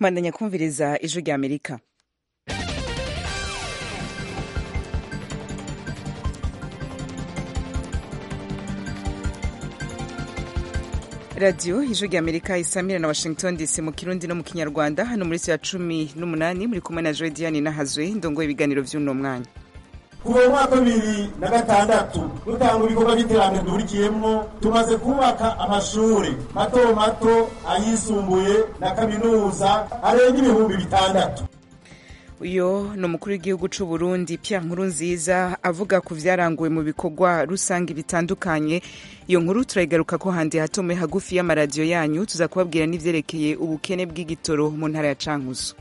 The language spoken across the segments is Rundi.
mwandanya kumviriza ijwi rya amerika radiyo ijwi rya amerika isamira na washington dc mu kirundi no mu kinyarwanda hano muri ya cumi n'umunani muri kumwe na joe diane nahazwe ndongoye ibiganiro by'uno mwanya kuva mu mwaka wa bibiri na gatandatu dutanga ibikorwa by'iterambere duhurikiyemo tumaze kubaka amashuri mato mato ayisumbuye na kaminuza arenga ibihumbi bitandatu uyo ni umukuru w'igihugu cy'u Burundi Pierre Nkurunziza avuga ku byaranguwe mu bikorwa rusange bitandukanye iyo nkuru turayigaruka ko handi hatome hagufi y'amaradiyo yanyu tuza kubabwira n'ivyerekeye ubukene bw'igitoro mu ntara ya Cankuzo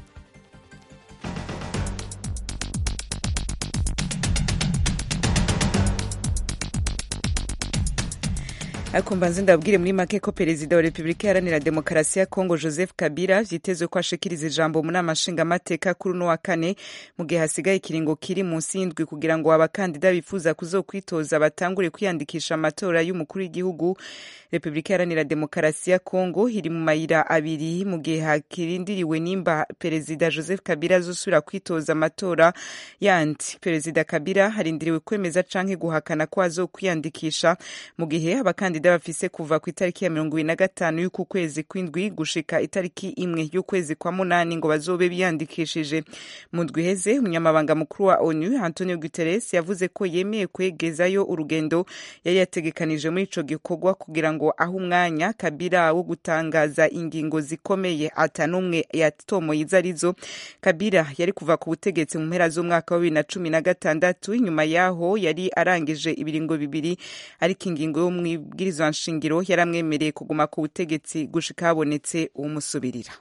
ariko mbanze ndababwire muri make ko perezida wa repubulika iharanira demokarasi ya kongo joseph kabila vyitezwe ko ashikiriza ijambo mu nama nshingamateka kuri uno wa kane mu gihe hasigaye ikiringo kiri munsi y'indwi kugira ngo abakandida bifuza kuzokwitoza batangure kwiyandikisha amatora y'umukuru w'igihugu repubulika iharanira demokarasi ya kongo iri mu mayira abiri mu gihe hakirindiriwe nimba perezida joseph kabila azosubira kwitoza amatora yandi perezida kabila harindiriwe kwemeza canke guhakana ko azokwiyandikisha mu gihe abakandida abakandida bafise kuva ku itariki ya mirongo ibiri na gatanu y'uku kwezi kw'indwi gushika itariki imwe y'ukwezi kwa munani ngo bazobe biyandikishije mu ndwi iheze umunyamabanga mukuru wa onu antonio guterres yavuze ko yemeye kwegezayo urugendo yari yategekanije muri ico gikorwa kugira ngo aho umwanya kabila wo gutangaza ingingo zikomeye ata n'umwe yatomoye izo arizo kabila yari kuva ku butegetsi mu mpera z'umwaka wa bibiri na cumi na gatandatu inyuma yaho yari arangije ibiringo bibiri ariko ingingo yo mwibwiriza izo nshingiro yaramwemereye kuguma ku butegetsi gushika habonetse uwumusubirira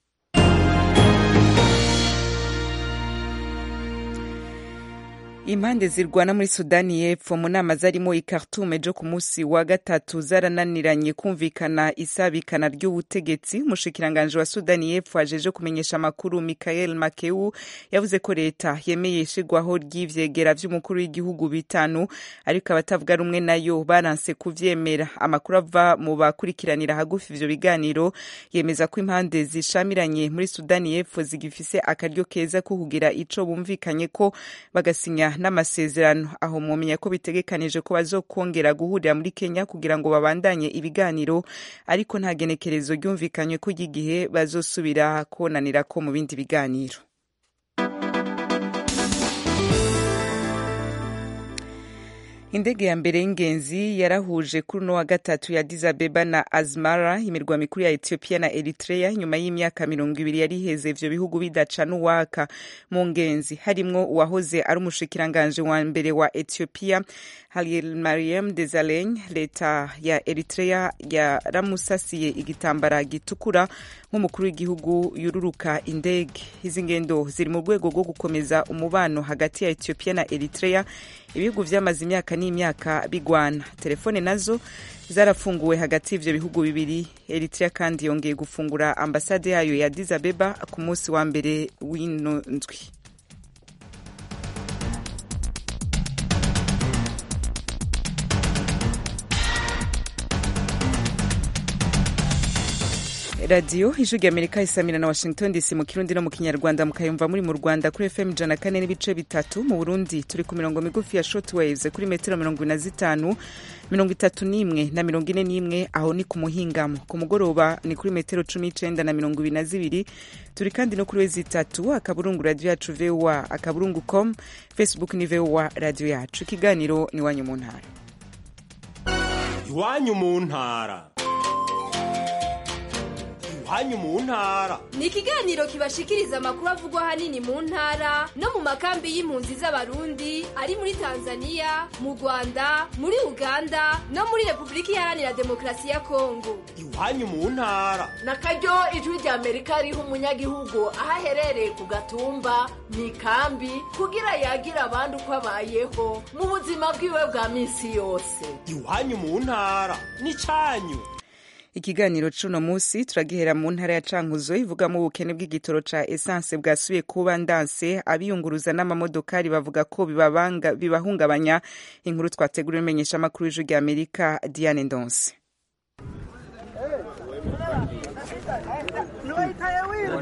impande zirwana muri sudani y'epfo mu nama zarimo i khartoum ejo ku munsi wa gatatu zarananiranye kumvikana isabikana ry'ubutegetsi umushikiranganji wa sudani y'epfo ajeje kumenyesha amakuru michael makeu yavuze ko leta yemeye ishigwaho ry'ivyegera vy'umukuru w'igihugu bitanu ariko abatavuga rumwe nayo baranse kuvyemera amakuru ava mu bakurikiranira hagufi ivyo biganiro yemeza ko impande zishamiranye muri sudani y'epfo zigifise akaryo keza ko kugira ico bumvikanye ko bagasinya n'amasezerano aho mwomenya ko bitegekanije ko bazokongera guhurira muri Kenya kugira ngo babandanye ibiganiro ariko nta genekerezo ryumvikanywe ko ry'igihe bazosubira konanira ko mu bindi biganiro indege ya mbere y'ingenzi yarahuje kuri uno wa gatatu ya Addis Abeba na Asmara imirwa mikuru ya Ethiopia na Eritrea nyuma y'imyaka mirongo ibiri yari iheze ivyo bihugu bidaca n'uwaka mu ngenzi harimwo uwahoze ari umushikiranganje wa mbere wa Ethiopia Hailemariam Desalegn leta ya Eritrea yaramusasiye igitambara gitukura nk'umukuru w'igihugu yururuka indege izi ngendo ziri mu rwego rwo gukomeza umubano hagati ya Ethiopia na Eritrea ibihugu vyamaze imyaka n'imyaka bigwana telefone nazo zarafunguwe hagati y'ivyo bihugu bibiri Eritrea kandi yongeye gufungura ambasade yayo ya Addis Abeba ku munsi wa mbere w'ino ndwi radiyo ijwi rya amerika isamira na washington dc mu kirundi no mu kinyarwanda mukayumva muri mu rwanda kuri fm ijana kane n'ibice bitatu mu burundi turi ku mirongo migufi ya shortwaves kuri metero mirongo ine na zitanu mirongo itatu n'imwe na mirongo ine n'imwe aho ni ku muhingamo ku mugoroba ni kuri metero cumi n'icenda na mirongo ibiri na zibiri turi kandi no kuri wezi itatu akaburungu radiyo yacu voa akaburungu com facebook ni voa radiyo yacu ikiganiro ni iwanyu mu ntara iwanyu mu ntara iwanyu mu ntara ni ikiganiro kibashikiriza amakuru avugwa ahanini mu ntara no mu makambi y'impunzi z'abarundi ari muri tanzania mu rwanda muri uganda no muri repubulika iharanira demokarasi ya kongo iwanyu mu ntara na karyo ijwi rya amerika riha umunyagihugu aho aherereye ku gatumba mu ikambi kugira yagira abandi uko abayeho mu buzima bwiwe bwa minsi yose iwanyu mu ntara ni cyanyu ikiganiro c'uno musi turagihera mu ntara ya cankuzo ivugamo ubukene bw'igitoro ca esanse bwasubiye kuba ndanse abiyunguruza n'amamodokari bavuga ko bibabanga bibahungabanya inkuru twateguriwe imenyesha amakuru y'ijwi rya amerika diane ndonse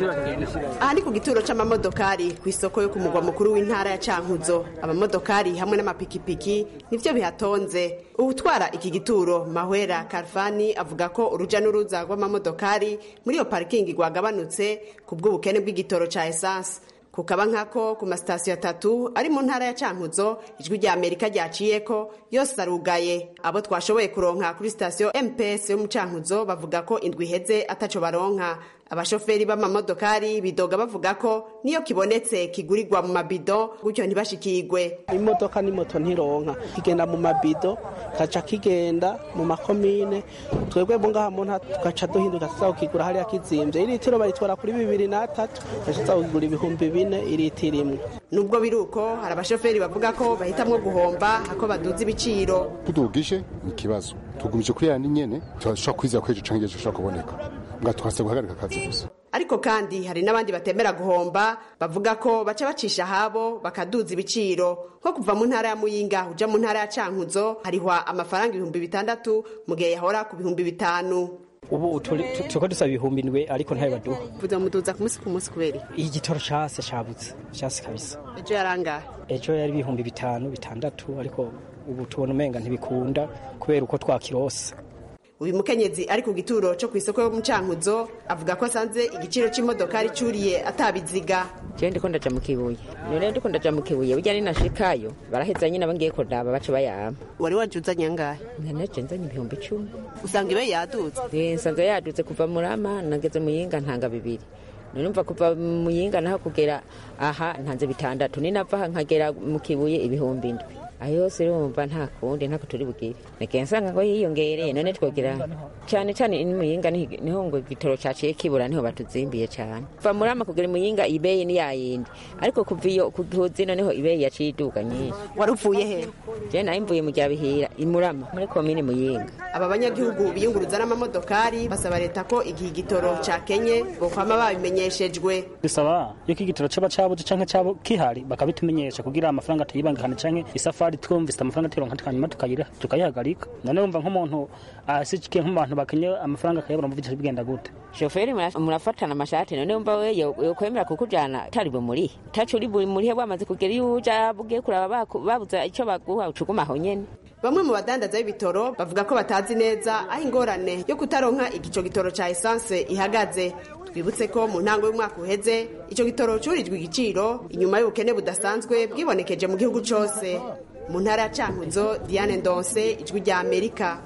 aha ni ku gituro c'amamodokari ku isoko yo ku mugwa mukuru w'intara ya cankuzo amamodokari hamwe n'amapikipiki nivyo bihatonze uwutwara iki gituro mahwera karfani avuga ko uruja n'uruza rw'amamodokari muri iyo parikingi rwagabanutse ku bw'ubukene bw'igitoro ca esanse kukaba nkako ku masitasiyo atatu ari mu ntara ya cankuzo ijwi rya amerika ryaciyeko yose arugaye abo twashoboye kuronka kuri sitasiyo mps yo mu cankuzo bavuga ko indwi iheze ataco baronka abashoferi b'amamodokari bidoga bavuga ko niyo kibonetse kigurirwa mu mabido gutyo ntibashikigwe imodoka n'imoto ntironka kigenda mu mabido kaca kigenda mu makomine twebwe bo ngaha mu ntara tugaca duhinduka tuza kukigura hariya kizimvye iritiro bayitwara kuri bibiri n'atatu tugaca tuza kugura ibihumbi bine iritiro imwe nubwo biri uko hari abashoferi bavuga ko bahitamwo guhomba hako baduza ibiciro tudugije ni ikibazo tugumije kuri ya nyene turashobora kwizera ko ejo canke ejo ushobora kuboneka nga twase guhagarika akazi gusa ariko kandi hari n'abandi batemera guhomba bavuga ko baca bacisha habo bakaduza ibiciro nko kuva mu ntara ya muyinga uja mu ntara ya cankuzo harihwa amafaranga ibihumbi bitandatu mu gihe yahora ku bihumbi bitanu ubu turiko dusaba ibihumbi ndwe ariko ntayo baduha vuza muduza ku munsi ku munsi kubera igitoro case cabutse case kabisa ejo yarangahe ejo yari ibihumbi bitanu bitandatu ariko ubu tubona umenga ntibikunda kubera uko twakirose uyu mukenyezi ari ku gituro cyo ku isoko yo mu cankuzo avuga ko asanze igiciro c'imodokari curiye atabiziga jewe ndiko ndaja mu kibuye none ndiko ndaja mu kibuye burya ninashikayo baraheza nyine abangiye kuraba baca bayama wari wajuzanye angahe nanaje nzanye ibihumbi icumi usanga ibe yadutse Eh, nsanzwe yadutse kuva murama nageze muyinga ntanga bibiri none mva kuva muyinga naho kugera aha ntanze bitandatu ninava aha nkagera mu kibuye ibihumbi indwi ayo yose urumva nta kundi ntako turi bugire nagenda nsanga ngo yiyongereye none twogira cyane cyane i muyinga ni- niho ngo igitoro caciye kibura niho batuzimbiye cyane kuva murama kugera i muyinga ibeyi ni yayindi ariko kuva iyo kuzino niho ibeyi yaciye iduga nyinshi wari uvuye he je nayo mvuye mu ryabihira i murama muri komine muyinga aba banyagihugu biyunguruza n'amamodokari basaba leta ko igihe igitoro cakenye bokwama babimenyeshejwe bisaba yuko igitoro caba cabuze canke caba kihari bakabitumenyesha kugira amafaranga tuyibangikane canke isafari twumvise amafaranga turonka tukanyuma tukayira tukayihagarika none wumva nk'umuntu asikiye nk'abantu bakenye amafaranga akayabura mvugisha bigenda gute shoferi mura- murafatana amashati none wumva we yo- yokwemera kukujana utari bumurihe utaco uri bumurihe bwamaze kugera iyo uja bugiye kuraba baku- babuze ico baguha ucuguma aho nyene bamwe mu badandaza b'ibitoro bavuga ko batazi neza aho ingorane yo kutaronka igico gitoro ca esanse ihagaze twibutse ko mu ntango y'umwaka uheze ico gitoro curijwe igiciro inyuma y'ubukene budasanzwe bwibonekeje mu gihugu cose mu ntara ya cankuzo diane ndonse ijwi rya amerika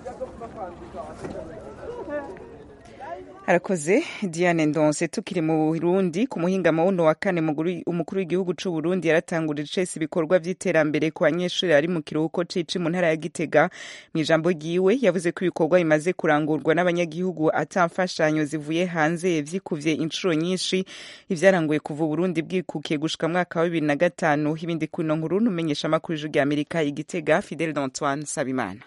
arakoze diane ndonse tukiri mu burundi ku muhingamo wuno wa kane muguru- umukuru w'igihugu c'u burundi yaratangurije icese ibikorwa vy'iterambere ku banyeshuri bari mu kiruhuko cici mu ntara ya gitega mu ijambo ryiwe yavuze ko ibikorwa bimaze kurangurwa n'abanyagihugu ata mfashanyo zivuye hanze vyikuvye incuro nyinshi ivyaranguye kuva uburundi bwikukiye gushika mwaka wa bibiri na gatanu ibindi kuno nkuru numenyesha amakuru y'ijwi rya amerika igitega fidel d'antoine sabimana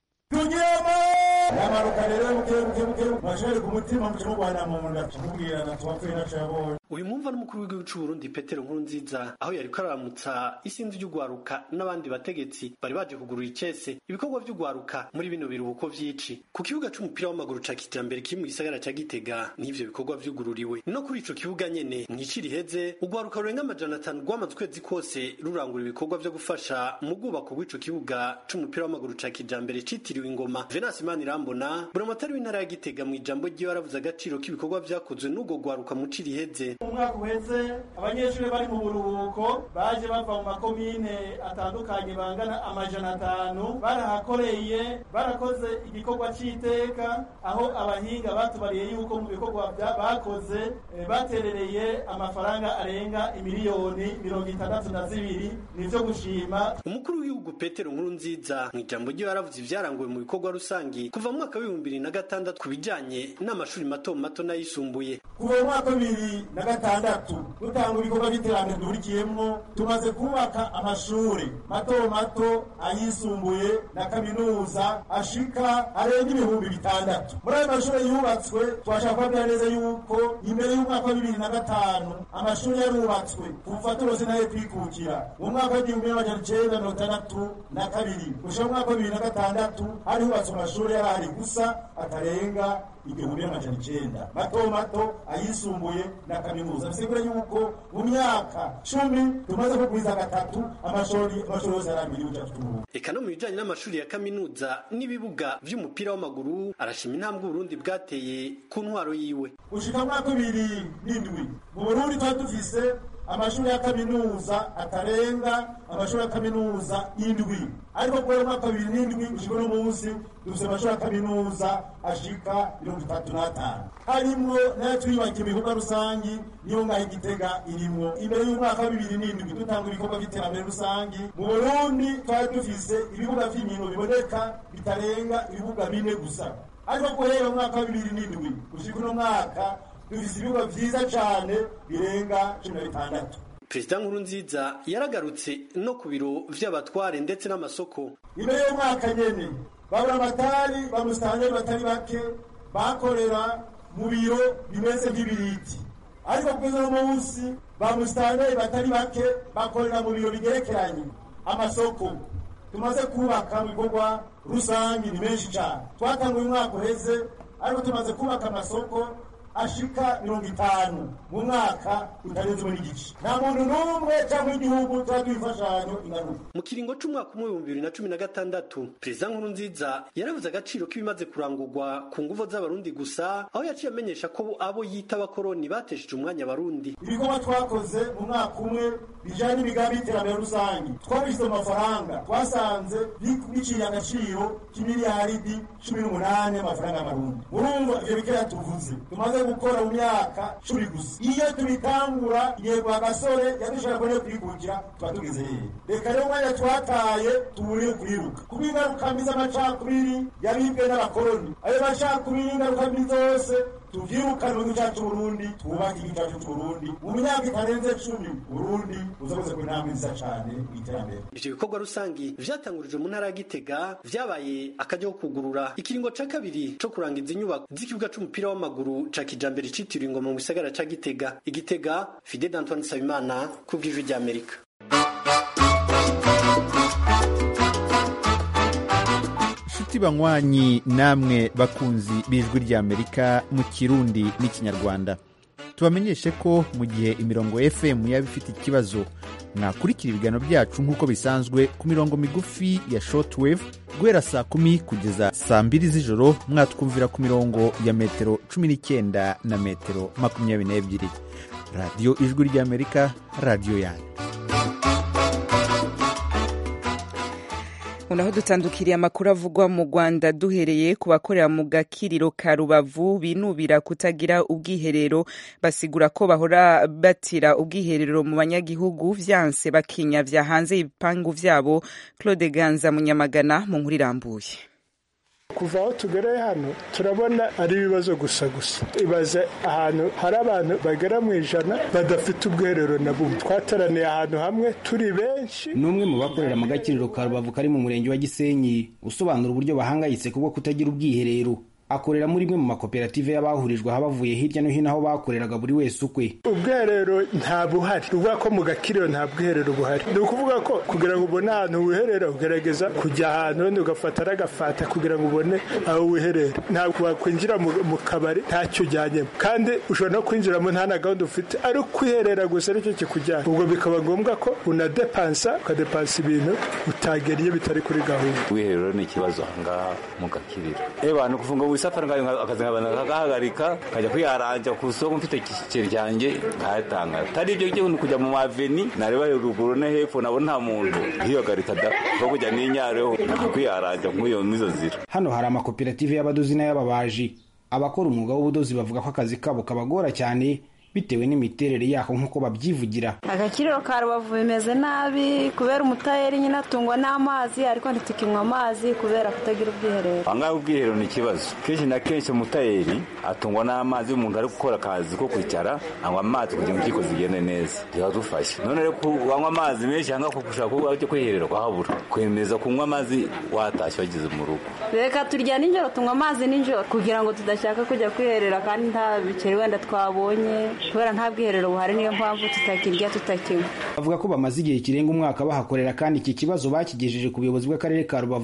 yamanuka rero buke buke buke mashari ku mutima muce mugwana mu nda tumubwirana tubapfuye naco yabonye uyu mwumva n'umukuru w'igihugu cy'u Burundi Petero Nkurunziza aho yariko araramutsa isinzi ry'ugwaruka n'abandi bategetsi bari baje kugurura icese ibikorwa vy'ugwaruka muri bino biruhuko vy'ici ku kibuga c'umupira w'amaguru ca kijambere kiri mu gisagara ca Gitega n'ivyo bikorwa vyugururiwe no kuri ico kibuga nyene mw'ici riheze ugwaruka rurenga amajana atanu rwamaze ukwezi kose rurangura ibikorwa vyo gufasha mu bwubako bw'ico kibuga c'umupira w'amaguru ca kijambere citiriwe ingoma Venance Manirambona buramatari w'intara ya Gitega mu ijambo ryiwe aravuze agaciro k'ibikorwa vyakozwe n'ubwo gwaruka mu ci riheze mu mwaka uheze abanyeshuri bari mu buruhuko baje bava mu makomine atandukanye bangana amajana atanu barahakoreye barakoze igikorwa c'iteka aho abahinga batubariye yuko mu bikorwa bya- bakoze eh, baterereye amafaranga arenga imiliyoni mirongo itandatu na zibiri nivyo gushima umukuru w'igihugu petero nkurunziza mu ijambo ryiwe yaravuze ivyaranguwe mu bikorwa rusangi kuva mu mwaka w'ibihumbi bibiri na gatandatu ku bijanye n'amashuri mato mato n'ayisumbuye kuva mu mwaka wa bibiri na gatandatu dutanga ibikorwa by'iterambere duhurikiyemwo tumaze kubaka amashuri mato mato ayisumbuye na kaminuza ashika arenga ibihumbi bitandatu muri ayo mashuri yubatswe twashaka kubabwira neza yuko imbere y'umwaka wa bibiri na gatanu amashuri yarubatswe kuva turose nayo kwikukira mu mwaka w'igihumbi n'amajana icenda mirongo itandatu na kabiri gushika mu mwaka wa bibiri na gatandatu hari hubatswe amashuri yarahari gusa atarenga igihumbi n'amajana icenda mato mato ayisumbuye na kaminuza bisigura yuko mu myaka cumi tumaze kugwiza gatatu amashuri amashuri yose arambira igihugu cyacu c'uburundi eka no mu bijanye n'amashuri ya kaminuza n'ibibuga vy'umupira w'amaguru arashima intambwe uburundi bwateye ku ntwaro yiwe gushika mu mwaka w'ibiri n'indwi mu burundi twari dufise amashuri ya kaminuza atarenga amashuri ya kaminuza indwi ariko kubera umwaka bibiri n'indwi gushika uno munsi dufise amashuri ya kaminuza ashika mirongo itatu n'atanu harimwo nayo twiyubakiye ibikorwa rusangi niyo ngaho igitega irimwo imbere y'umwaka wa bibiri n'indwi dutanga ibikorwa by'iterambere rusangi mu burundi twari dufise ibibuga vy'inkino biboneka bitarenga ibibuga bine gusa ariko guhera mu mwaka wa bibiri n'indwi gushika uno mwaka dufise ibibuga vyiza cane birenga cumi na bitandatu perezida nkurunziza yaragarutse no ku biro vy'abatware ndetse n'amasoko imbere y'umwaka nyene babura amatari bamusitangeri batari bake bakorera mu biro bimeze nk'ibiriti ariko kugeza uno munsi bamusitangeri batari bake bakorera mu biro bigerekeranye amasoko tumaze kubaka mu bikorwa rusangi ni menshi cane twatanguye umwaka uheze ariko tumaze kubaka amasoko ashika mirongo itanu mu mwaka utarenze muri gice nta muntu n'umwe cyangwa igihugu turaduha imfashanyo ingaruka mu kiringo c'umwaka umwe w'ibihumbi bibiri na cumi na gatandatu perezida nkurunziza yaravuze agaciro k'ibimaze kurangurwa ku nguvu z'abarundi gusa aho yaciye amenyesha ko abo yita abakoroni batesheje umwanya abarundi ibikorwa twakoze mu mwaka umwe bijanye n'imigambi y'iterambere rusange twabishyize mu mafaranga twasanze biciye agaciro k'imiliyaridi cumi n'umunani y'amafaranga y'amarundi urumva ivyo bikeya tuvuze tumaze gukora mu myaka cumi gusa iyo tubitangura yego agasore yadushaka kone kwikukira tuba tugeze hehe reka rero umwanya twataye tubure kwiruka kuko ingaruka mbi z'amacakubiri yabibwe n'abakoroni ayo macakubiri ingaruka mbi zose tuvyirukane mu gihugu cyacu Burundi twubake igihugu cyacu c'Uburundi mu myaka itarenze cumi Burundi buzabuze ku intambwe nziza cane mw'iterambere ivyo bikorwa rusangi vyatangurijwe mu ntara ya Gitega vyabaye akaryo ko kugurura ikiringo ca kabiri co kurangiza inyubako z'ikibuga c'umupira w'amaguru ca kijambere citiriwe ingoma mu gisagara ca Gitega Igitega Fidel Antoine Sabimana ku bw'ijwi ry'Amerika inshuti banywanyi namwe bakunzi b'ijwi ry'amerika mu kirundi n'ikinyarwanda tubamenyeshe ko mu gihe imirongo fm yaba ifite ikibazo mwakurikira ibiganiro byacu nk'uko bisanzwe ku mirongo migufi ya shortwave guhera saa kumi kugeza saa mbiri z'ijoro mwatwumvira ku mirongo ya metero cumi n'icyenda na metero makumyabiri n'ebyiri radiyo ijwi ry'amerika radiyo yanyu naho dutandukiriye amakuru avugwa mu rwanda duhereye ku bakorera mu gakiriro ka rubavu binubira kutagira ubwiherero basigura ko bahora batira ubwiherero mu banyagihugu vyanse bakinyavya hanze ibipangu vyabo claude ganza munyamagana mu nkuru irambuye kuva aho tugereye hano turabona ari ibibazo gusa gusa ibaze ahantu hari abantu bagera mu ijana badafite ubwiherero na bumwe twateraniye ahantu hamwe turi benshi ni umwe mu bakorera mu gakiriro ka rubavu kari mu murenge wa gisenyi usobanura uburyo bahangayitse kubwo kutagira ubwiherero akorera muri imwe mu makoperative y'abahurijwe aha bavuye hirya no hino aho bakoreraga buri wese ukwe ubwiherero nta buhari ni ukuvuga ko mu gakiriro nta bwiherero buhari ni ukuvuga ko kugira ngo ubone ahantu wiherera ugerageza kujya ahantu wenda ugafata n'agafata kugira ngo ubone aho wiherera ntabwo wakwinjira mu kabari ntacyo ujyanyemo kandi ushobora no kwinjiramo nta na gahunda ufite ari ukwiherera gusa aricyo kikujyana ubwo bikaba ngombwa ko unadepansa ukadepansa ibintu utageriye bitari kuri gahunda ubwiherero ni ikibazo ahangaha mu gakiriro eba ni ukuvuga ngo wisafari ngayo akazi nkabana kagahagarika nkajya kwiyaranja ku isoko mfite ikiceri cyanjye nkayatanga atari ibyo byo kujya mu maveni nareba ruguru no hepfo nabo nta muntu nkiyogarika da ko kujya n'inyareho kwiyaranja nk'iyo mizo zira hano hari amakoperative y'abadozi n'ay'ababaji abakora umwuga w'ubudozi bavuga ko akazi kabo kabagora cyane bitewe n'imiterere yako nk'uko babyivugira agakiriro ka rubavu bimeze nabi kubera umutayeri nyine atungwa n'amazi ariko ntitukinywa amazi kubera kutagira ubwiherero ahangaha ubwiherero ni ikibazo kenshi na kenshi umutayeri atungwa n'amazi umuntu ari gukora akazi ko kwicara anywa amazi kugira ngo impyiko zigende neza biradufasha none rero wanywa amazi menshi ahangaha kuko ushaka kuba cyo kwiherera kwahabura kwemeza kunywa amazi watashye wageze mu rugo reka turya nijoro tunywa amazi nijoro kugira ngo tudashaka kujya kwiherera kandi nta biceri wenda twabonye kubera nta bwiherero buhari niyo mpamvu tutakirya tutakinywa bavuga ko bamaze igihe kirenga umwaka bahakorera kandi iki kibazo bakigejeje ku buyobozi bw'akarere ka rubavu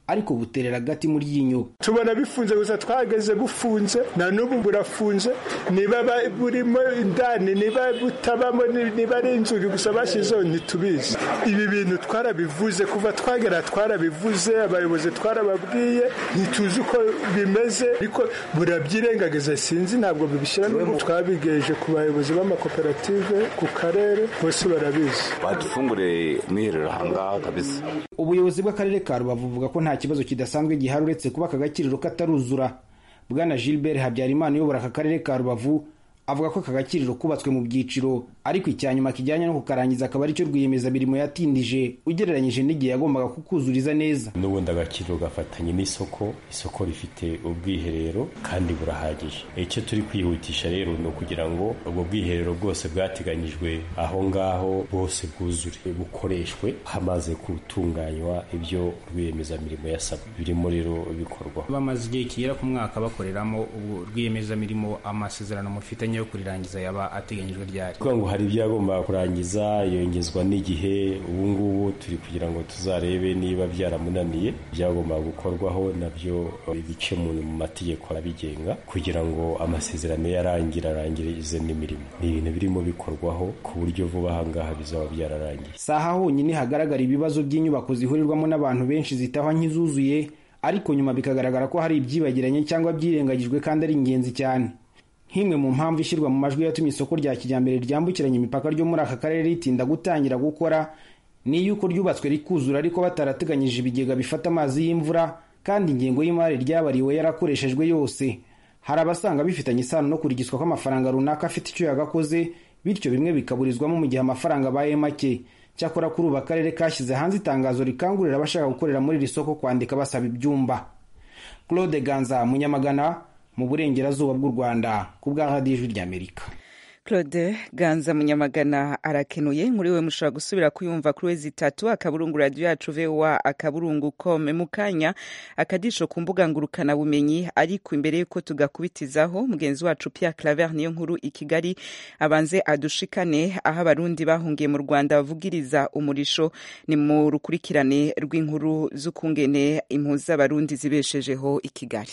ariko buterera agati mu ryinyo tubona bifunze gusa twageze bufunze na n'ubu burafunze niba ba- burimo indani niba butabamo ni- niba ari inzugi gusa bashyizeho ntitubizi ibi bintu twarabivuze kuva twagera twarabivuze abayobozi twarababwiye ntituzi uko bimeze ariko burabyirengagiza sinzi ntabwo bibishyira n'ubu twabigeje ku bayobozi b'amakoperative ku karere bose barabizi badufungure mwiherero ahangaha kabisa ubuyobozi bw'akarere ka rubavu buvuga ko nta kibazo kidasanzwe gihari uretse kuba aka gakiriro kataruzura bwana gilbert habyarimana uyobora aka karere ka rubavu avuga ko aka gakiriro kubatswe mu byiciro ariko icya nyuma kijyanye no kukarangiza akaba aricyo rwiyemezamirimo yatindije ugereranyije n'igihe yagombaga kukuzuriza neza n'ubundi agakiriro gafatanye n'isoko isoko rifite ubwiherero kandi burahagije icyo turi kwihutisha rero ni ukugira ngo ubwo bwiherero bwose bwateganyijwe aho ngaho bwose bwuzure bukoreshwe hamaze gutunganywa ibyo rwiyemezamirimo yasabwe birimo rero bikorwa bamaze igihe kigera ku mwaka bakoreramo ubu rwiyemezamirimo amasezerano mufitanye yo kurirangiza yaba ateganyijwe ryari kuvuga ngo hari ibyo yagombaga kurangiza yongezwa n'igihe ubu ngubu turi kugira ngo tuzarebe niba byaramunaniye byagombaga gukorwaho nabyo ibice mu mategeko abigenga kugira ngo amasezerano yarangira arangirize n'imirimo ni ibintu birimo bikorwaho ku buryo vuba aha ngaha bizaba byararangiye si aha honyine hagaragara ibibazo by'inyubako zihurirwamo n'abantu benshi zitahwa nk'izuzuye ariko nyuma bikagaragara ko hari ibyibagiranye cyangwa byirengagijwe kandi ari ingenzi cyane nk'imwe mu mpamvu ishyirwa mu majwi yatumye isoko rya kijyambere ryambukiranya imipaka ryo muri aka karere ritinda gutangira gukora ni yuko ryubatswe rikuzura ariko batarateganyije ibigega bifata amazi y'imvura kandi ingengo y'imari ryabariwe yarakoreshejwe yose hari abasanga bifitanye isano no kurigiswa kw'amafaranga runaka afite icyo yagakoze bityo bimwe bikaburizwamo mu gihe amafaranga abaye make cyakora kuri ubu akarere kashyize hanze itangazo rikangurira abashaka gukorera muri iri soko kwandika basaba ibyumba claude ganza munyamagana mu burengerazuba bw'u rwanda ku bwa radiyo ijwi ry'amerika claude ganza munyamagana arakenuye muri we mushobora gusubira kuyumva kuri wezi itatu akaburungu radiyo yacu voa akaburungu com mu kanya akadisho ku mbuga ngurukana bumenyi ariko imbere y'uko tugakubitizaho mugenzi wacu pierre claver niyo nkuru i kigali abanze adushikane aho abarundi bahungiye mu rwanda bavugiriza umurisho ni mu rukurikirane rw'inkuru z'ukungene impuzu z'abarundi zibeshejeho i kigali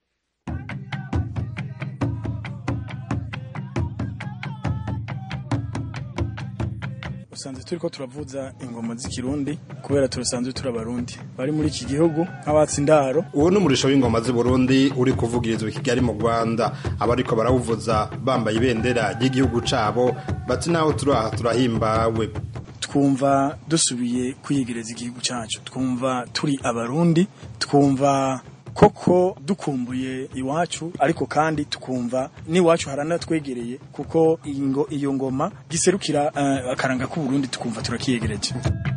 usanzwe turi ko turavuza ingoma z'ikirundi kubera turasanzwe turi abarundi bari muri iki gihugu nk'abatsi indaro uwo ni umurisho w'ingoma z'i burundi uri kuvugirizwa i kigali mu rwanda abariko barawuvuza bambaye ibendera ry'igihugu cabo bati naho turi aha turahimbawe twumva dusubiye kwiyegereza igihugu cyacu twumva turi abarundi twumva koko dukumbuye iwacu ariko kandi tukumva n'iwacu haranatwegereye kuko ingo iyo ngoma giserukira uh, akaranga k'uburundi tukumva turakiyegereje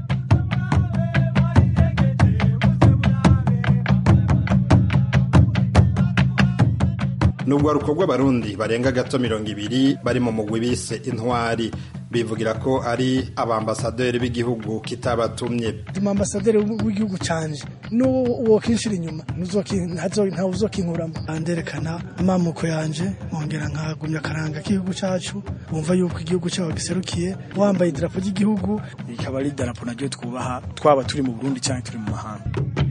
nubwo rukorwa abarundi barenga gato mirongo ibiri bari mu mugwi bise intwari bivugira ko ari abambasaderi b'igihugu kitabatumye ambasaderi w'igihugu canje n'uwo kinshira inyuma ntawe uzokinkuramo nderekana amamuko yanje nkongera nkagumya akaranga k'igihugu cacu wumva yuko igihugu cyabo giserukiye wambaye idarapo ry'igihugu rikaba ari idarapo naryo twubaha twaba turi mu burundi cyangwa turi mu mahanga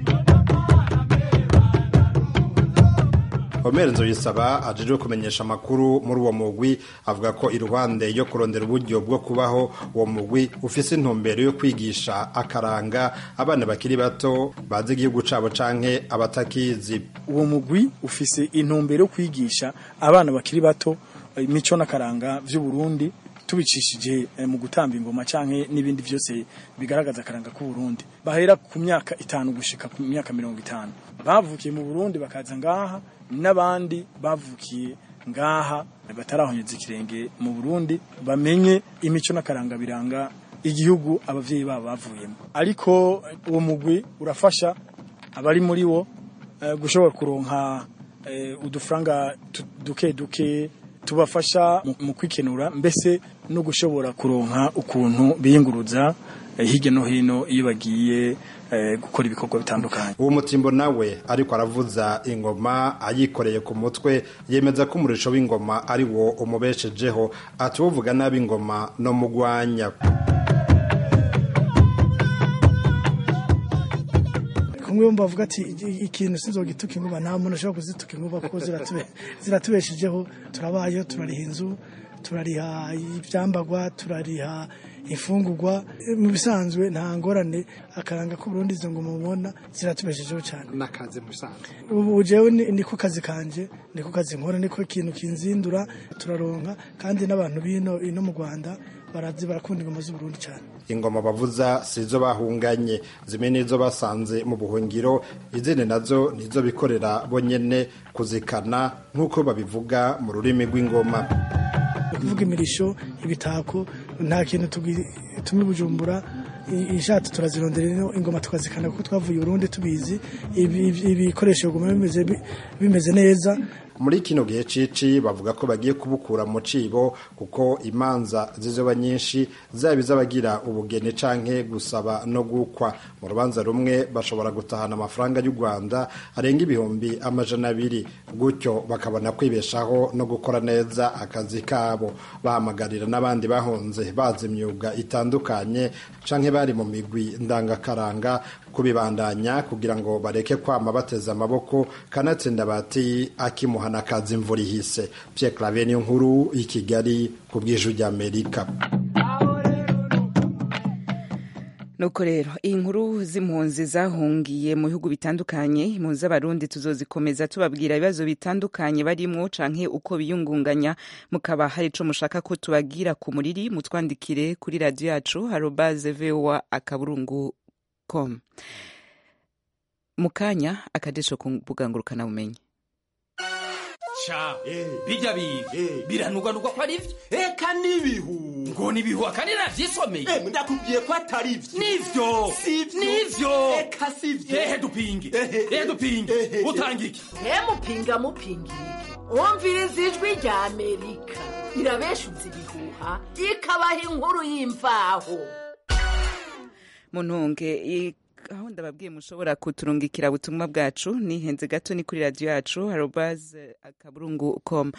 Omer Nzoyisaba ajejwe kumenyesha amakuru muri uwo mugwi avuga ko iruhande yo kurondera uburyo bwo kubaho uwo mugwi ufise intumbero yo kwigisha akaranga abana bakiri bato bazi igihugu cabo canke abatakizi uwo mugwi ufise intumbero yo kwigisha abana bakiri bato imico n'akaranga vy'u Burundi tubicishije mu gutamba ingoma canke n'ibindi byose bigaragaza akaranga k'u Burundi bahera ku myaka itanu gushika ku myaka mirongo itanu bavukiye mu Burundi bakaza ngaha n'abandi bavukiye ngaha batarahonyeza ikirenge mu Burundi bamenye imico n'akaranga biranga igihugu abavyeyi babo bavuyemo ariko uwo mugwi urafasha abari muri wo uh, gushobora kuronka uh, udufaranga duke duke tubafasha mu kwikenura mbese no gushobora kuronka ukuntu biyunguruza hirya no hino iyo bagiye gukora ibikorwa bitandukanye uwo mutimbo nawe ariko aravuza ingoma ayikoreye ku mutwe yemeza ko umurisho w'ingoma ari wo umubeshejeho atuwuvuga nabi ingoma no mugwanya kunywa bamwe bavuga ati "Iki- ikintu sinzogituka inkuba nta muntu ashobora kuzituka inkuba kuko ziratube- ziratubeshejeho turabayeho turariha inzu turariha ibyambagwa turariha imfungurwa mu bisanzwe nta ngorane akaranga ko Burundi izo ngoma mubona ziratubeshejeho cyane n'akazi mu bisanzwe ubu jewe ni- niko kazi kanje niko kazi nkora niko ikintu kinzindura turaronka kandi n'abantu bino ino mu Rwanda barazi barakunda ingoma z'Uburundi cyane ingoma bavuza sizo bahunganye zimwe nizo basanze mu buhungiro izindi nazo nizo bikorera bonyene kuzikana nk'uko babivuga mu rurimi rw'ingoma kuvuga imirisho ibitako nta kintu tugi- tumi bujumbura i- ishatse turazirondera ino ingoma tukazikana kuko twavuye i Burundi tubizi ibi- ibi- ibikoresho biguma bimeze bi- bimeze neza muri kino gihe cici bavuga ko bagiye kubukura mu cibo kuko imanza zizoba nyinshi zaba iz'abagira ubugeni canke gusaba no gukwa mu rubanza rumwe bashobora gutahana amafaranga y'u rwanda arenga ibihumbi amajana abiri gutyo bakabona kwibeshaho no gukora neza akazi kabo bahamagarira n'abandi bahunze bazi imyuga itandukanye canke bari mu migwi ndangakaranga kubibandanya kugira ngo bareke kwama bateze amaboko kanatsinda bati akimuhana akazi imvura ihise Pierre Claver niyo nkuru i Kigali ku bw'ijwi ry'Amerika nuko rero iyi nkuru z'impunzi zahungiye mu bihugu bitandukanye impunzi z'abarundi tuzozikomeza tubabwira ibibazo bitandukanye barimwo canke uko biyungunganya mukaba hari ico mushaka ko tubagira ku muriri mutwandikire kuri radiyo yacu harobaze voa akaburungu com mu kanya akadesho ku mbuga ngurukanabumenyi ca bijya biga biranuganurwa ko ari vyo eka n'ibihu ngo nibihu akandi navyisomeye ndakubwiye ko atari vyo nivyo nivyo eka sivyo ehe dupinge ehe dupinge utanga iki mupinga mupinga iki wumviriza ijwi rya amerika irabeshuza ibihuha ikabaha inkuru y'imvaho muntunge i- aho ndababwiye mushobora kuturungikira ubutumwa bwacu nihenze gato ni kuri radiyo yacu harobaze akaburungu com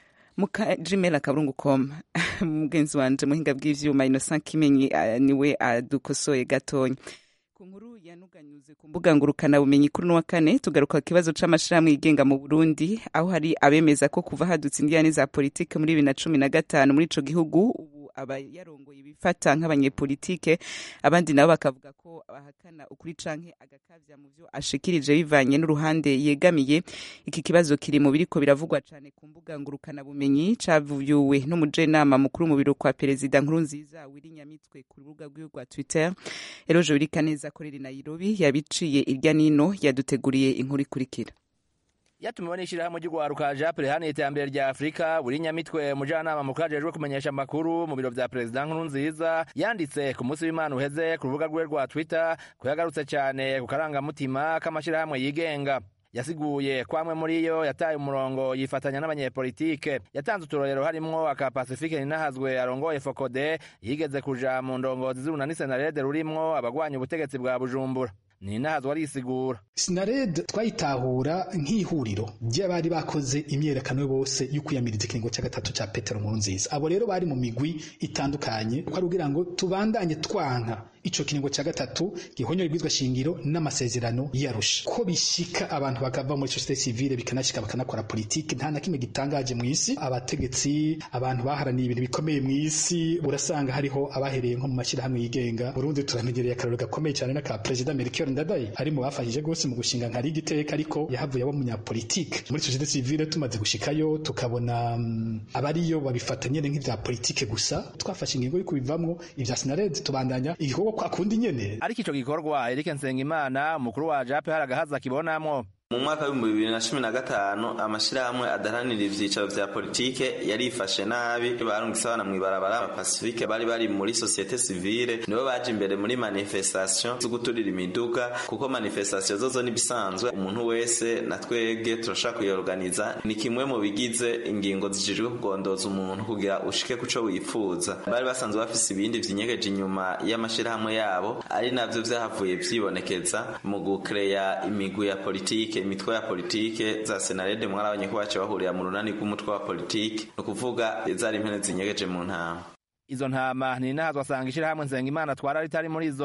muka gmail akaburungu com mugenzi wanje muhinga bw'ivyuma innocent kimenyi ah, niwe adukosoye gatonya ku nkuru yanuganyuze ku mbuga ngurukana bumenyi kuri n'uwa kane tugaruka ku kibazo c'amashirahamwe yigenga mu Burundi aho hari abemeza ko kuva hadutse indiyane za politike muri bibiri na cumi na gatanu muri ico gihugu ubu abayarongoye bifata nk'abanyepolitike abandi nabo bakavuga ko bahakana ukuri canke agakavya mu vyo ashikirije bivanye n'uruhande yegamiye iki kibazo kiri mu biriko biravugwa cane ku mbuga ngurukana bumenyi cavuyewe n'umujenama mukuru mu biro kwa perezida Nkurunziza Willy Nyamitwe ku rubuga rwiwe rwa Twitter Eroje Birikaneza akorera i Nairobi yabiciye irya nino yaduteguriye inkuru ikurikira yatumiwe n'ishyirahamwe ry'urwaruka japure hano iterambere rya afurika buri nyamitwe umujyanama mukuru ajejwe kumenyesha amakuru mu biro vya perezida nkurunziza yanditse ku munsi w'imana uheze ku rubuga rwe rwa twitter ko yagarutse cyane ku karangamutima k'amashyirahamwe yigenga yasiguye ko amwe muri yo yataye umurongo yifatanya n'abanyepolitike yatanze uturorero harimwo aka pacifique ninahazwe arongoye fokode yigeze kuja mu ndongozi z'urunani senarede rurimwo abagwanya ubutegetsi bwa bujumbura ninahazwe arisigura sinared twayitahura nk'ihuriro ry'abari bakoze imyerekano bose yo kwiyamiriza ikiringo cya gatatu cya petero nkurunziza abo rero bari mu migwi itandukanye ko ari kugira ngo tubandanye twanka ico kiringo cya gatatu gihonyora ibwizwa shingiro n'amasezerano yarusha ko bishika abantu bakava muri societe civile bikanashika bakanakora politiki nta na kimwe gitangaje mu isi abategetsi abantu baharaniye ibintu bikomeye mu isi urasanga hariho abahereye nko mu mashyirahamwe yigenga Burundi turamenyereye akarero gakomeye cyane n'aka perezida Melchior Ndadaye ari mu bafashije gose mu gushinga nka liga iteka ariko yahavuye aba umunyapolitike muri societe civile tumaze gushikayo tukabona um, abariyo babifata nyene nk'ivya politike gusa twafashe ingingo yo kubivamwo ivya sinared tubandanya igikorwa kwa kundi nyene ariko ico gikorwa Eric Nsengimana umukuru wa JAP hari agahaza kibonamwo mu mwaka w'ibihumbi bibiri na cumi na gatanu amashyirahamwe adaharanira ivyicaro vya politike yarifashe nabi barungise abana mw'ibarabara abapasifike bari bari muri sosiyete sivile nibo baje imbere muri manifestation zo guturira imiduga kuko manifestation zozo nibisanzwe umuntu wese na twebwe turashaka kuyorganiza ni kimwe mu bigize ingingo zijejwe kugondoza umuntu kugira ushike kuco wifuza bari basanzwe bafise ibindi vyinyegeje inyuma y'amashirahamwe yabo ari navyo vyahavuye vyibonekeza mu gukereya imigwi ya politike imitwe ya politike za senarede mwarabonye ko bace bahurira mu runani rw'umutwe wa politike ni ukuvuga zari impene zinyegeje mu ntama izo ntama ninahazwe asanga ishirahamwe Nsengimana twara ritari muri zo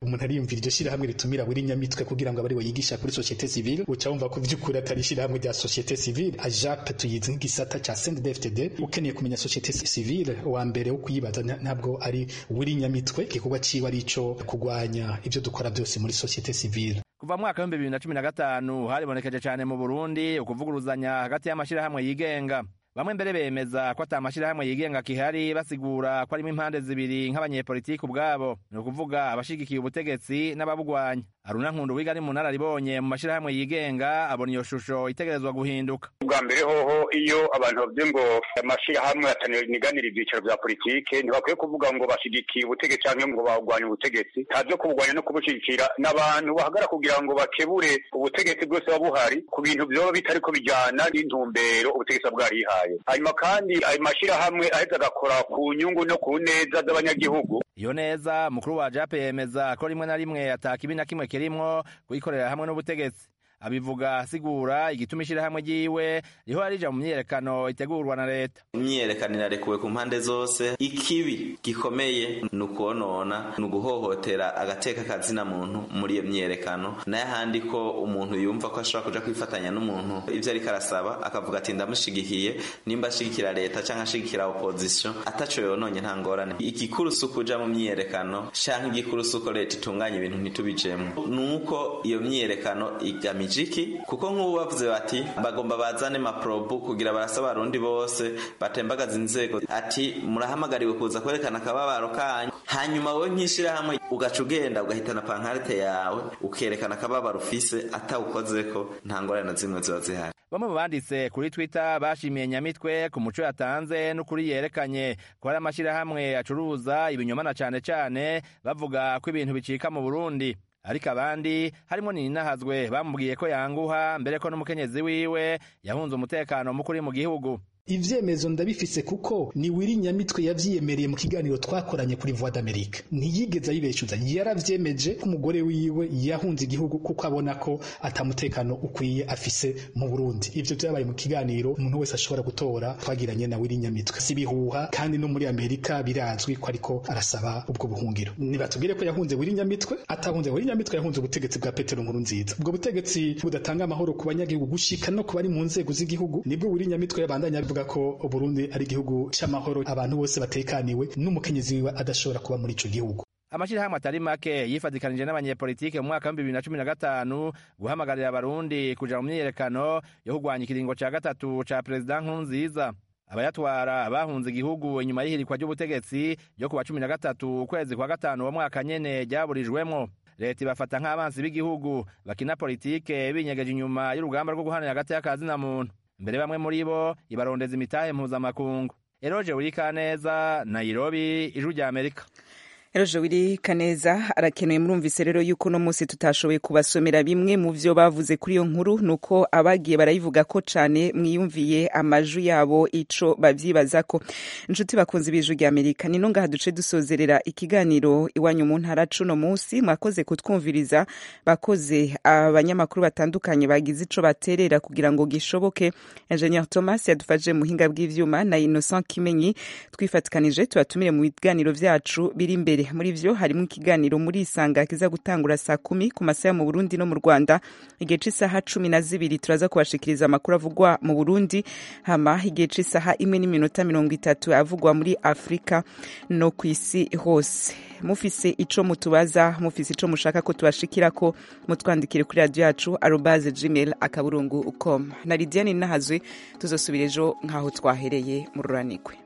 umuntu ariyumvira iryo shirahamwe ritumira buri nyamitwe kugira ngo abari yigisha kuri societe civile uca wumva ko vy'ukuri atari ishirahamwe rya societe civile ajape tuyizi nk'igisata ca CNDD-FDD ukeneye kumenya societe civile wa mbere wo kuyibaza ntabwo ari buri nyamitwe igikorwa ciwe ari ico kugwanya ivyo dukora byose muri societe civile kuva mwaka w'ibihumbi bibiri na cumi na gatanu haribonekeje cane mu burundi ukuvuguruzanya hagati y'amashirahamwe yigenga bamwe mbere bemeza ko ata mashirahamwe yigenga kihari basigura ko arimo impande zibiri nk'abanyepolitiki ubwabo ni ukuvuga abashigikiye ubutegetsi n'ababugwanya aruna nkundu wiga ari mu nararibonye mu mashirahamwe yigenga abona iyo shusho itegerezwa guhinduka ubwa mbere hoho iyo abantu bavuze ngo amashirahamwe ataniganira ivyicaro vya politike ntibakwiye kuvuga ngo bashigikiye ubutegetsi canke ngo bagwanya ubutegetsi ntavyo kubugwanya no kubushigikira n'abantu bahagara kugira ngo bakebure ubutegetsi bwose buba buhari ku bintu vyoba bitariko bijana n'intumbero ubutegetsi buba bwarihaye hanyuma kandi ayo mashirahamwe aheza agakora ku nyungu no ku neza z'abanyagihugu iyo neza mukuru wa jape yemeza ko rimwe na rimwe atakibi na kimwe kirimwo kuyikorera hamwe n'ubutegetsi abivuga asigura igituma ishirahamwe ryiwe rihora rija mu myiyerekano itegurwa na leta imyiyerekano irarekuwe ku mpande zose ikibi gikomeye ni ukonona ni uguhohotera agateka kazina muntu muri iyo myiyerekano nayo ahandi ko umuntu yumva ko ashobora kuja kwifatanya n'umuntu ivyo ariko arasaba akavuga ati ndamushigikiye nimba ashigikira leta canke ashigikira opposition ataco yononye nta ngorane igikuru si ukuja mu myiyerekano canke igikuru si uko leta itunganya ibintu ntitubijemwo ni uko iyo myiyerekano igamije iki kuko nk'ubu bavuze bati bagomba bazane maprobu kugira barasaba abarundi bose batembagaza inzego ati murahamagariwe kuza kwerekana akababaro kanyu hanyuma wowe nk'ishirahamwe ugaca ugenda ugahitana pankarite yawe ukerekana akababaro ufise atawukozeko nta ngorane na zimwe ziba zihari bamwe mu banditse kuri twitter bashimiye nyamitwe ku muco yatanze n'ukuri yerekanye ko hari amashirahamwe acuruza ibinyoma na cane cane bavuga ko ibintu bicika mu burundi ariko abandi harimo ninahazwe bamubwiye ko yanguha mbere ko n'umukenyezi wiwe yahunze umutekano mukuri mu gihugu ivyemezo ndabifise kuko ni wiri nyamitwe yavyiyemereye mu kiganiro twakoranye kuri voix d'amerique ntiyigeze ayibeshuza yaravyemeje ko umugore wiwe yahunze igihugu kuko abona ko atamutekano ukwiye afise mu burundi ivyo vyabaye mu kiganiro umuntu wese ashobora gutora twagiranye na wiri nyamitwe si bihuha kandi no muri amerika birazwi ko ariko arasaba ubwo buhungiro nibatubwire ko yahunze wiri nyamitwe atahunze wiri nyamitwe yahunze ubutegetsi bwa petero nkuru nziza ubwo butegetsi budatanga amahoro ku banyagihugu gushika no ku bari mu nzego z'igihugu nibwo wiri nyamitwe yabandanya bivuga ko Burundi ari igihugu c'amahoro abantu bose batekaniwe n'umukenyezi wiwe adashobora kuba muri ico gihugu amashirahamwe atari make yifadikanije n'abanyepolitike mu mwaka w'ibihumbi bibiri na cumi na gatanu guhamagarira abarundi kuja mu myiyerekano yo kurwanya ikiringo ca gatatu ca perezida nkurunziza abayatwara bahunze igihugu inyuma y'ihirikwa ry'ubutegetsi ryo kuwa cumi na gatatu ukwezi kwa gatanu uwo mwaka nyene ryaburijwemwo leta ibafata nk'abansi b'igihugu bakina politike binyegeje inyuma y'urugamba rwo guhanira hagati y'akazina muntu mbere bamwe muri bo ibarondeza imitahe mpuzamakungu eroje urikaneza nairobi ijwi rya amerika Eroje wiri kaneza arakenuye murumvise rero yuko no munsi tutashoboye kubasomera bimwe mu vyo bavuze kuri iyo nkuru nuko abagiye barayivuga ko cane mwiyumviye amaju yabo ico bavyibazako inshuti bakunze ibiju rya Amerika nino ngaha duce dusozerera ikiganiro iwanyu mu ntara cuno munsi mwakoze kutwumviriza bakoze abanyamakuru batandukanye bagize ico baterera kugira ngo gishoboke Engineer Thomas yadufaje muhinga bw'ivyuma na Innocent Kimenyi twifatikanije tubatumire mu biganiro vyacu biri imbere muri vyo harimo ikiganiro muri isanga kiza gutangura saa kumi ku masaha mu Burundi no mu Rwanda igihe c'isaha cumi na zibiri turaza kubashikiriza amakuru avugwa mu Burundi hama igihe c'isaha imwe n'iminota mirongo itatu avugwa muri Afrika no ku isi hose mufise ico mutubaza mufise ico mushaka ko tubashikirako mutwandikire kuri radio yacu arobase gmail akaburungu com na Lidiane Nahazwe tuzosubira ejo nk'aho twahereye mu ruranigwe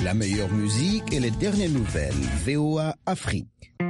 La meilleure musique et les dernières nouvelles. VOA Afrique.